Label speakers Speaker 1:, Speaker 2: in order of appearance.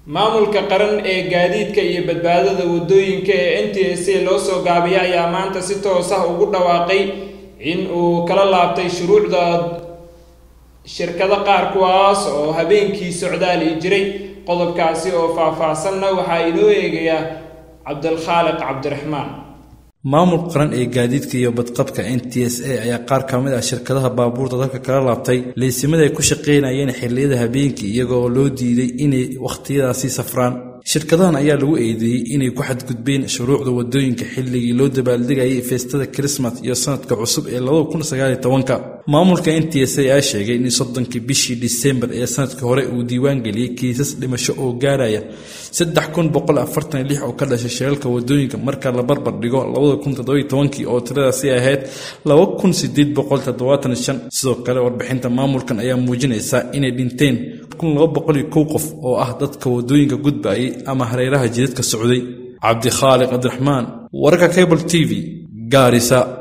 Speaker 1: maamulka qaran ee gaadiidka iyo badbaadada waddooyinka ee n t s a loo soo gaabiyay ayaa maanta si toos ah ugu dhawaaqay in uu kala laabtay shuruucda shirkado qaar kuwaas oo habeenkii socdaali jiray qodobkaasi oo faah-faahsanna waxaa inoo eegayaa cabdilkhaaliq cabdiraxmaan
Speaker 2: maamulka qaran ee gaadiidka iyo badqabka n t s a ayaa qaar ka mid ah shirkadaha baabuurta dalka kala laabtay leysimada ay ku shaqaynayeen xilliyada habeenkii iyagoo loo diiday inay wakhtiyadaasi safraan shirkadahan ayaa lagu eedeeyey inay ku xadgudbeen shuruucda wadooyinka xilligii loo dabaaldegayay feestada krismas iyo sanadka cusub ee maamulka n t s a ayaa sheegay in soddonkii bishii disembar ee sanadkii hore uu diiwaan geliyey kiisas dhimasho oo gaaraya oo ka dhashay shiralka wadooyinka marka la barbar dhigo oo tiradaasi ahayd sidoo kale warbixinta maamulkan ayaa muujinaysa inay dhinteen qof oo ah dadka wadooyinka gudbayay ama hareeraha jidadka socday cabdikhaaliq cabdiraxmaan wararka cable t v gaarisa